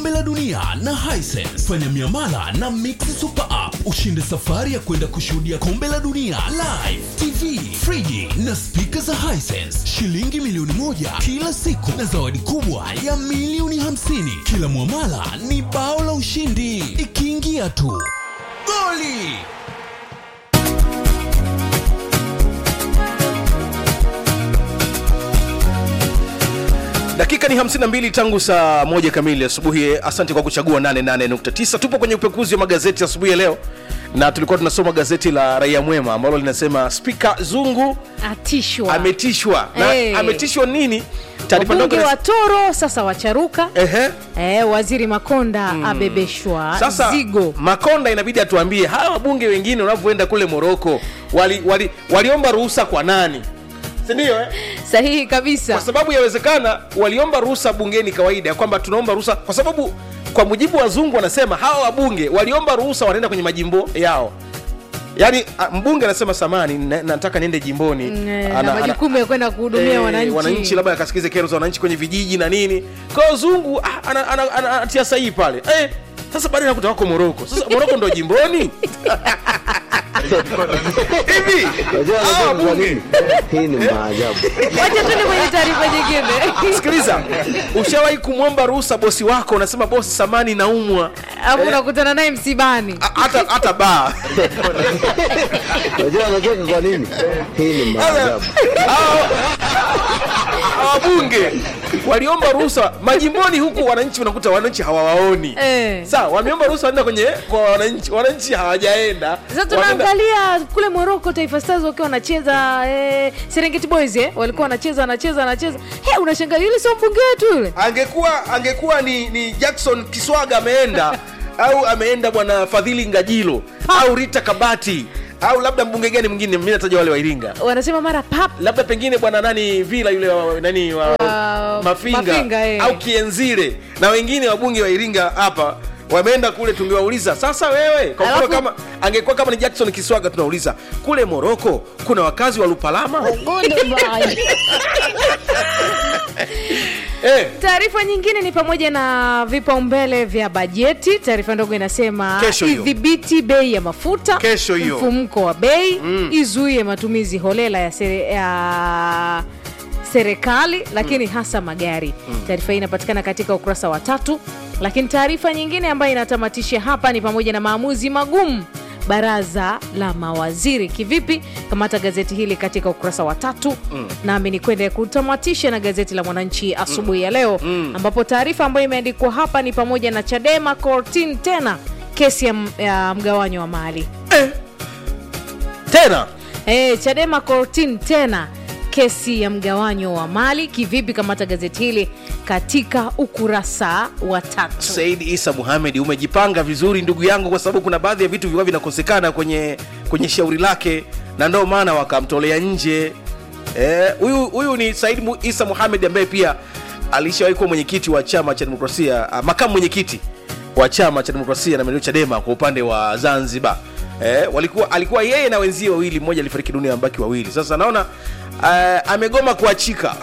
kombe la dunia na Hisense. Fanya miamala na Mix Super App ushinde safari ya kwenda kushuhudia kombe la dunia live, TV, friji na spika za Hisense, shilingi milioni moja kila siku na zawadi kubwa ya milioni hamsini. Kila mwamala ni bao la ushindi, ikiingia tu goli. dakika ni 52 tangu saa moja kamili asubuhi asante kwa kuchagua 88.9 tupo kwenye upekuzi wa magazeti asubuhi ya leo na tulikuwa tunasoma gazeti la raia mwema ambalo linasema spika zungu atishwa ametishwa na Eh. ametishwa nini taarifa wabunge ndogo wa toro sasa wacharuka Ehe. eh, waziri makonda abebeshwa sasa zigo makonda inabidi atuambie hawa wabunge wengine wanavyoenda kule moroko waliomba wali, waliomba ruhusa kwa nani sindio eh? sahihi kabisa kwa sababu yawezekana waliomba ruhusa bungeni kawaida ya kwamba tunaomba ruhusa kwa sababu kwa mujibu wa zungu wanasema hawa wabunge waliomba ruhusa wanaenda kwenye majimbo yao yaani a, mbunge anasema samani na, nataka niende jimboni Eh, Ana- na ana- majukumu ya kwenda kuhudumia eh, wananchi wananchi labda akasikize kero za wananchi kwenye vijiji na nini kwa hiyo zungu ah, ana- ana- ana- anatia sahihi pale eh, sasa baadaye nakuta wako moroko sasa moroko ndo jimboni hivi Unajua hawa unajua kwa wabunge nini? Hii ni maajabu. wacha tuende kwenye taarifa nyingine sikiliza ushawahi kumwomba ruhusa bosi wako unasema bosi samani naumwa alafu unakutana naye msibani A- hata hata baa Unajua unajua kwa nini? Hii ni maajabu. Hao- hawa wabunge waliomba ruhusa majimboni huku wananchi unakuta wananchi hawawaoni Eh. sawa wameomba ruhusa waenda kwenye kwa wananchi wananchi hawajaenda sasa Wanaenda- tunaangalia kule moroko taifa stars wakiwa wanacheza eh, serengeti boys eh, walikuwa wanacheza wanacheza wanacheza hey, unashangaa yule sio mbunge wetu yule angekuwa angekuwa ni, ni jackson kiswaga ameenda au ameenda bwana fadhili ngajilo au rita kabati au labda mbunge gani mwingine mi nataja wale wa iringa wanasema mara pap labda pengine bwana nani vila yule wa, nani wa, Wa- mafinga, Mafinga, eh. au kienzile na wengine wabunge wa iringa hapa wameenda kule tungewauliza sasa wewe kwa mfano Alafu- kama angekuwa kama ni jackson kiswaga tunauliza kule moroko kuna wakazi wa lupalama eh, taarifa nyingine ni pamoja na vipaumbele vya bajeti taarifa ndogo inasema Kesho hiyo. idhibiti bei ya mafuta Kesho hiyo. mfumko wa bei izuie matumizi holela ya, sere, ya serikali lakini hasa magari taarifa hii inapatikana katika ukurasa wa tatu lakini taarifa nyingine ambayo inatamatisha hapa ni pamoja na maamuzi magumu baraza la mawaziri kivipi kamata gazeti hili katika ukurasa wa tatu mm. nami ni kwenda kutamatisha na gazeti la mwananchi asubuhi ya leo mm. ambapo taarifa ambayo imeandikwa hapa ni pamoja na chadema kortin tena kesi ya, m- ya mgawanyo wa mali tena e, chadema kortin tena kesi ya mgawanyo wa mali kivipi kamata gazeti hili katika ukurasa wa tatu said isa muhamed umejipanga vizuri ndugu yangu kwa sababu kuna baadhi ya vitu vilikuwa vinakosekana kwenye kwenye shauri lake na ndio maana wakamtolea nje Eh, huyu huyu ni said Mu- isa muhamed ambaye pia alishawahi kuwa mwenyekiti wa chama cha demokrasia ah, makamu mwenyekiti wa chama cha demokrasia na maendeleo chadema kwa upande wa zanzibar eh, walikuwa alikuwa yeye na wenzie wawili mmoja alifariki dunia ambaki wawili sasa naona uh, amegoma kuachika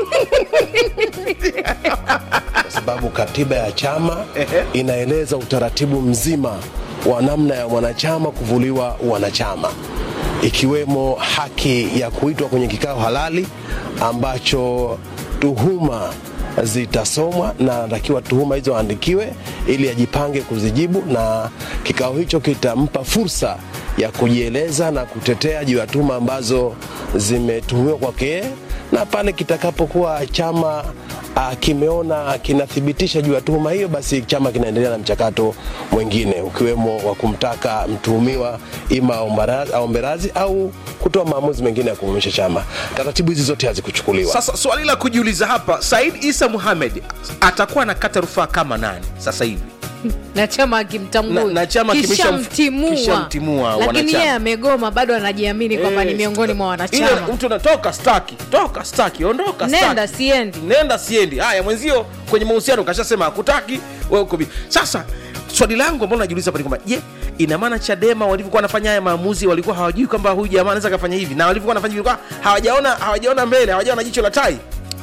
kwa sababu katiba ya chama Ehe. inaeleza utaratibu mzima wa namna ya mwanachama kuvuliwa wanachama ikiwemo haki ya kuitwa kwenye kikao halali ambacho tuhuma zitasomwa na anatakiwa tuhuma hizo aandikiwe ili ajipange kuzijibu na kikao hicho kitampa fursa ya kujieleza na kutetea juu ya tuhuma ambazo zimetuhumiwa kwake yeye, na pale kitakapokuwa chama uh, kimeona kinathibitisha juu ya tuhuma hiyo, basi chama kinaendelea na mchakato mwingine ukiwemo wa kumtaka mtuhumiwa ima aombara- aombe radhi au kutoa maamuzi mengine ya kuumisha chama. Taratibu hizi zote hazikuchukuliwa. sasa swali la kujiuliza hapa said isa muhamed atakuwa anakata rufaa kama nani sasa hivi na chama akimtambui Na- na chama kimesha- Kishamtimua. kishamtimua lakini wanachama. yeye amegoma bado anajiamini kwamba ni Eh, miongoni mwa ile wanachama mtu anatoka staki toka staki ondoka nenda staki. siendi nenda siendi haya mwenzio kwenye mahusiano kashasema hakutaki wewe uko bi- sasa swali langu ambalo najiuliza hapa ni kwamba je ina maana chadema walivyokuwa wanafanya haya maamuzi walikuwa hawajui kwamba huyu jamaa anaweza kafanya hivi na walivyokuwa wanafanya hivi walikuwa hawajaona hawajaona mbele hawajaona jicho la tai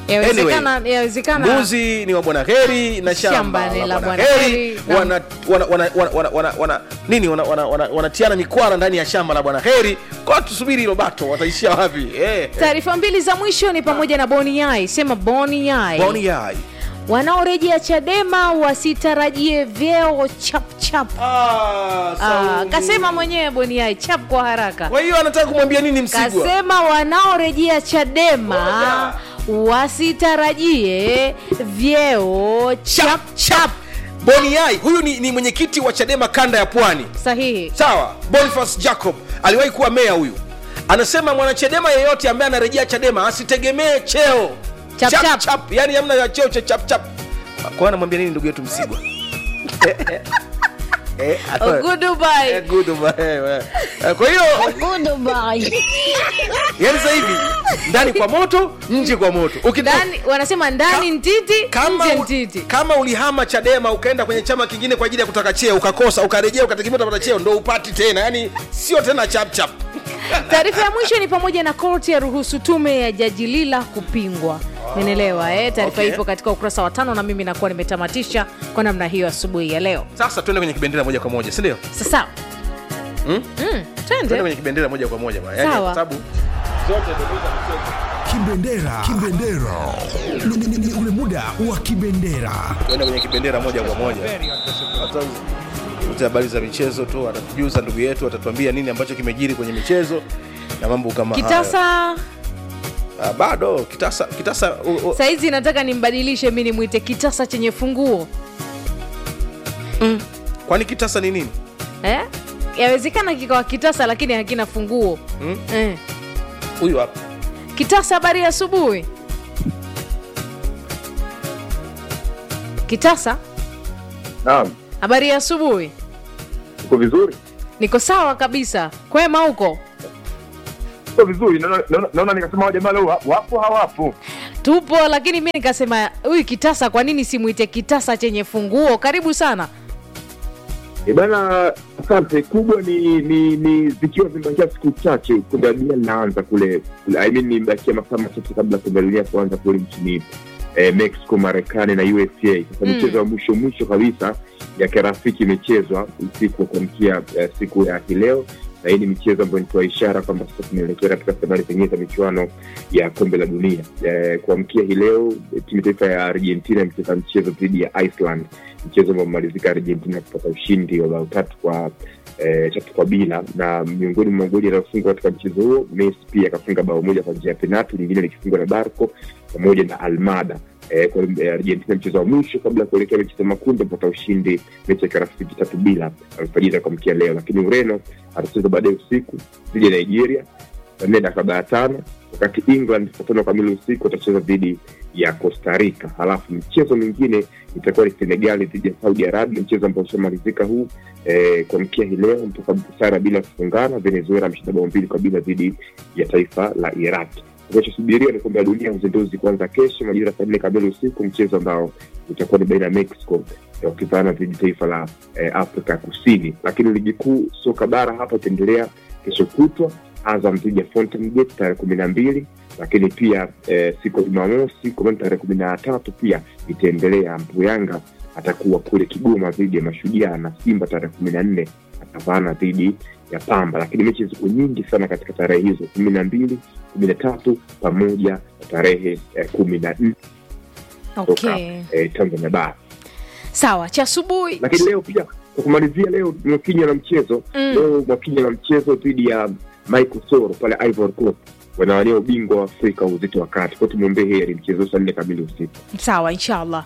Yawezekana- yawezekana mbuzi ni wa bwana heri na shamba, Shamba ni la la bwana Bwana heri Heri na- wana, wana, wana, wana, wana, wana, wana, nini wanatiana wana, wana, wanatiana mikwara ndani ya shamba la bwana heri kwa tusubiri hilo bato wataishia wapi eh. taarifa mbili za mwisho ni pamoja na boni yai sema boni yai Boni yai wanaorejea chadema wasitarajie vyeo chapchap Ah, Ah, Saumu. kasema mwenyewe boni yai chap kwa haraka kwa hiyo anataka kumwambia nini msigwa kasema wanaorejea chadema wasitarajie vyeo chap chap boni yai huyu ni, ni mwenyekiti wa chadema kanda ya pwani sahihi sawa boniface jacob aliwahi kuwa meya huyu anasema mwanachadema yeyote ambaye anarejea chadema asitegemee cheo Chap, chap. chap. yani amna ya cheo cha chap chap kwa anamwambia nini ndugu yetu msigwa Eh, Oh, goodbye. eh, good bye, eh, eh. kwa hiyo yani sasa hivi ndani kwa moto nje kwa moto Ukito- ndani wanasema ndani Ka- ntiti kama, nje u- ntiti kama ulihama chadema ukaenda kwenye chama kingine kwa ajili ya kutaka cheo ukakosa ukarejea ukategemea utapata cheo ndo upati tena yani sio tena chapchap taarifa ya mwisho ni pamoja na korti ya ruhusu tume ya jaji lila kupingwa menelewa eh? taarifa okay. ipo katika ukurasa wa tano na mimi nakuwa nimetamatisha kwa namna hiyo asubuhi ya leo sasa tuende kwenye kibendera moja kwa moja sindio sasa Hmm? mm, tuende twende kwenye kibendera moja kwa moja bwana. Yaani, Sawa. kwa sababu zote ndo za mchezo. Kibendera. Kibendera. Ni- ni- ni ule muda wa kibendera. tuende kwenye kibendera moja kwa moja Hata ute habari za michezo tu atatujuza ndugu yetu atatuambia nini ambacho kimejiri kwenye michezo na mambo kama hayo. kitasa Ah, bado kitasa kitasa u, u, saizi nataka nimbadilishe mi nimwite kitasa chenye funguo kwani kitasa ni nini eh? yawezekana kikawa kitasa lakini hakina funguo Hmm? eh. huyu hapa kitasa habari ya asubuhi kitasa Naam, habari ya asubuhi uko vizuri? niko sawa kabisa kwema huko Uko vizuri. Naona- Naona naona nikasema jamaa leo wa- wapo hawapo. tupo lakini mi nikasema huyu kitasa kwa nini simwite kitasa chenye funguo karibu sana E bana, asante. Kubwa ni ni ni zikiwa zimebakia siku chache kombe la dunia linaanza kule, kule I mean imebakia masaa machache kabla kombe la dunia kuanza kule nchini eh, Mexico, Marekani na USA. Sasa Mm. michezo ya mwisho mwisho kabisa ya kirafiki imechezwa usiku wa kuamkia eh, siku ya hii leo na hii ni michezo ambayo nitoa ishara kwamba sasa tunaelekea katika fainali pengine za michuano ya kombe la dunia eh, kuamkia hii leo eh, timu taifa ya argentina imecheza mchezo dhidi ya iceland mchezo ambao umemalizika argentina kupata ushindi wa bao tatu kwa eh, tatu kwa bila na miongoni mwa magoli yanayofungwa katika mchezo huo messi pia akafunga bao moja kwa njia ya penatu lingine likifungwa na barco pamoja na almada eh, kwa eh, argentina mchezo wa mwisho kabla ya kuelekea mechi za makundi amepata ushindi mechi ya kirafiki tatu bila alfajiri kuamkia leo lakini ureno atacheza baadaye usiku dhidi ya nigeria saa nne dakika arobaini na tano wakati england saa tano kamili usiku watacheza dhidi ya costa rica halafu mchezo mwingine itakuwa ni senegali dhidi ya saudi arabia mchezo ambao ushamalizika huu eh, kuamkia hii leo mpaka sara bila kufungana venezuela ameshinda bao mbili kwa bila dhidi ya taifa la iraki kinachosubiriwa ni kombe la dunia uzinduzi kuanza kesho majira saa nne kamili usiku mchezo ambao utakuwa ni baina ya mexico eh, wakivaana dhidi taifa la eh, afrika kusini lakini ligi kuu soka bara hapa itaendelea kesho kutwa azam dhidi ya fountain gate tarehe kumi na mbili lakini pia eh, siku ya jumamosi kwa tarehe kumi na tatu pia itaendelea ambapo yanga atakuwa kule kigoma dhidi ya mashujaa na simba tarehe kumi na nne atavaana dhidi ya pamba lakini mechi ziko nyingi sana katika tarehe hizo kumi na mbili kumi na tatu pamoja na tarehe eh, kumi na nne toka okay. eh, tanzania bara sawa cha asubuhi lakini leo pia kwa kumalizia leo mwakinya na mchezo Mm. leo mwakinya na mchezo dhidi ya michael soro pale ivory coast wanawania ubingwa wa afrika uzito wa kati kwao tumwombee heri mchezo saa nne kamili usiku sawa inshallah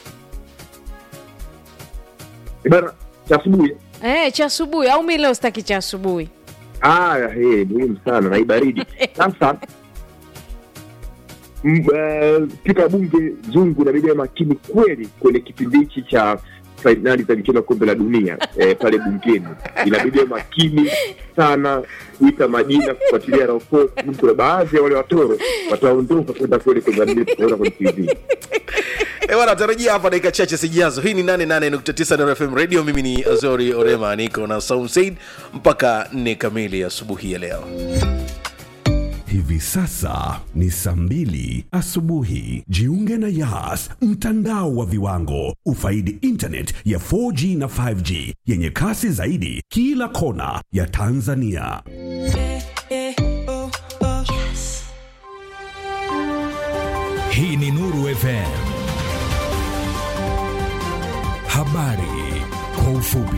Eh, bana cha asubuhi eh, cha asubuhi au mi leo sitaki cha asubuhi aya he muhimu sana na hii baridi sasa m- eh, spika wa bunge zungu inabidi awe makini kweli kwenye kipindi hichi cha fainali za michezo ya kombe la dunia eh, pale bungeni inabidi awe makini sana kuita majina kufuatilia raopo kuna baadhi ya wale watoro wataondoka kwenda kweli kwenye kuona kwenye tv Eh, bwana tarajia hapa dakika chache zijazo hii ni 88.9 Nuru fm radio mimi ni azori orema niko na saum said mpaka 4 kamili asubuhi ya leo Hivi sasa ni saa mbili asubuhi. Jiunge na Yas, mtandao wa viwango. Ufaidi internet ya 4G na 5G yenye kasi zaidi kila kona ya Tanzania. Hii ni Nuru FM. Habari kwa ufupi.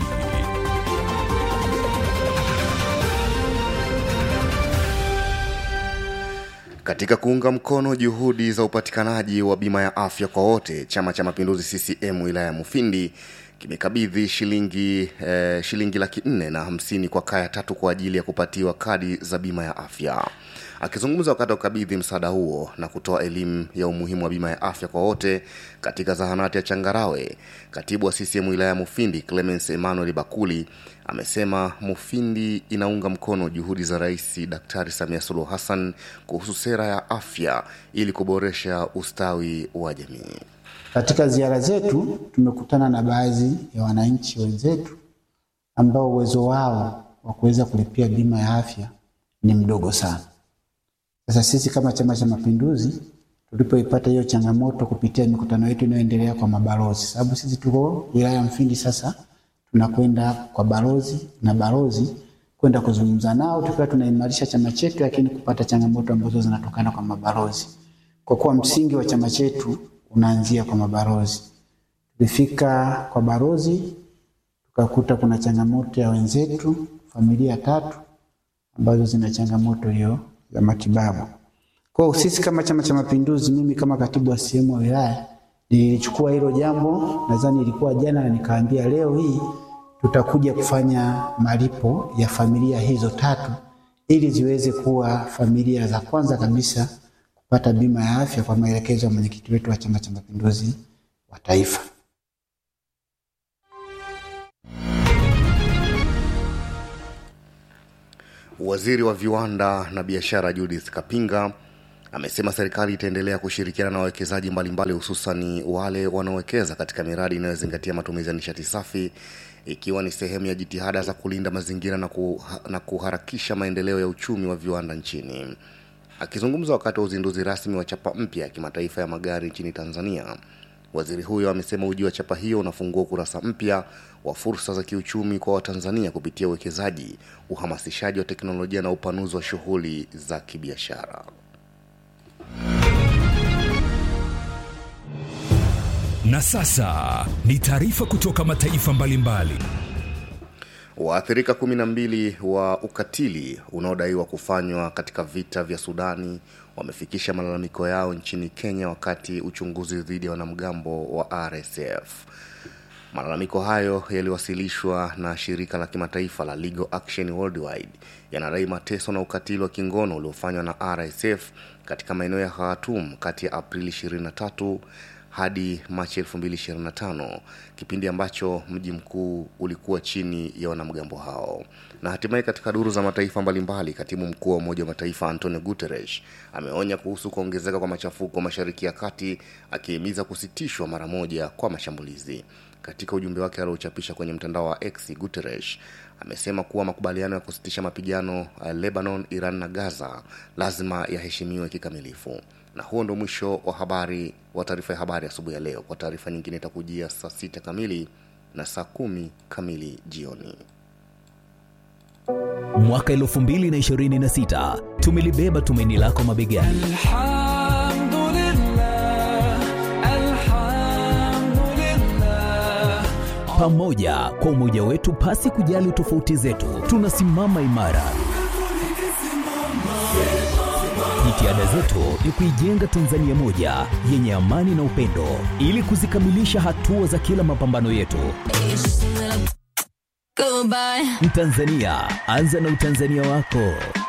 Katika kuunga mkono juhudi za upatikanaji wa bima ya afya kwa wote, Chama cha Mapinduzi CCM wilaya ya Mufindi kimekabidhi shilingi eh, shilingi laki nne na hamsini kwa kaya tatu kwa ajili ya kupatiwa kadi za bima ya afya. Akizungumza wakati wa kukabidhi msaada huo na kutoa elimu ya umuhimu wa bima ya afya kwa wote katika zahanati ya Changarawe, katibu wa CCM wilaya ya Mufindi Clemens Emmanuel Bakuli amesema Mufindi inaunga mkono juhudi za Rais Daktari Samia Suluhu Hassan kuhusu sera ya afya ili kuboresha ustawi wa jamii. Katika ziara zetu tumekutana na baadhi ya wananchi wenzetu ambao uwezo wao wa kuweza kulipia bima ya afya ni mdogo sana. Sasa sisi kama Chama cha Mapinduzi tulipoipata hiyo changamoto kupitia mikutano yetu inayoendelea kwa mabalozi, sababu sisi tuko wilaya ya Mfindi, sasa tunakwenda kwa balozi na balozi kwenda kuzungumza nao, tukiwa tunaimarisha chama chetu, lakini kupata changamoto ambazo zinatokana kwa mabalozi, kwa kuwa msingi wa chama chetu unaanzia kwa mabalozi. Tulifika kwa balozi tukakuta kuna changamoto ya wenzetu familia tatu ambazo zina changamoto hiyo ya matibabu. Kwa hiyo sisi kama Chama cha Mapinduzi, mimi kama katibu wa sehemu wa wilaya nilichukua hilo jambo, nadhani ilikuwa jana, na nikaambia leo hii tutakuja kufanya malipo ya familia hizo tatu ili ziweze kuwa familia za kwanza kabisa kupata bima ya afya kwa maelekezo ya mwenyekiti wetu wa Chama cha Mapinduzi wa Taifa. Waziri wa viwanda na biashara Judith Kapinga amesema serikali itaendelea kushirikiana na wawekezaji mbalimbali hususani wale wanaowekeza katika miradi inayozingatia matumizi ya nishati safi ikiwa ni sehemu ya jitihada za kulinda mazingira na, kuha, na kuharakisha maendeleo ya uchumi wa viwanda nchini. Akizungumza wakati wa uzinduzi rasmi wa chapa mpya ya kimataifa ya magari nchini Tanzania, waziri huyo amesema ujio wa chapa hiyo unafungua ukurasa mpya wa fursa za kiuchumi kwa Watanzania kupitia uwekezaji, uhamasishaji wa teknolojia na upanuzi wa shughuli za kibiashara. Na sasa ni taarifa kutoka mataifa mbalimbali. Waathirika kumi na mbili wa ukatili unaodaiwa kufanywa katika vita vya Sudani wamefikisha malalamiko yao nchini Kenya wakati uchunguzi dhidi ya wanamgambo wa RSF. Malalamiko hayo yaliwasilishwa na shirika la kimataifa la Legal Action Worldwide yanadai mateso na ukatili wa kingono uliofanywa na RSF katika maeneo ya Khartoum kati ya Aprili 23 hadi Machi 2025, kipindi ambacho mji mkuu ulikuwa chini ya wanamgambo hao. Na hatimaye katika duru za mataifa mbalimbali, katibu mkuu wa Umoja wa Mataifa Antonio Guterres ameonya kuhusu kuongezeka kwa machafuko Mashariki ya Kati, akihimiza kusitishwa mara moja kwa mashambulizi. Katika ujumbe wake aliochapisha kwenye mtandao wa X, Guterres amesema kuwa makubaliano ya kusitisha mapigano uh, Lebanon, Iran na Gaza lazima yaheshimiwe kikamilifu. Na huo ndo mwisho wa habari wa taarifa ya habari asubuhi ya leo. Kwa taarifa nyingine itakujia saa sita kamili na saa kumi kamili jioni. Mwaka 2026 tumelibeba tumaini lako mabegani. Pamoja kwa umoja wetu, pasi kujali tofauti zetu, tunasimama imara. Jitihada zetu ni kuijenga Tanzania moja yenye amani na upendo, ili kuzikamilisha hatua za kila mapambano yetu. Mtanzania, anza na utanzania wako.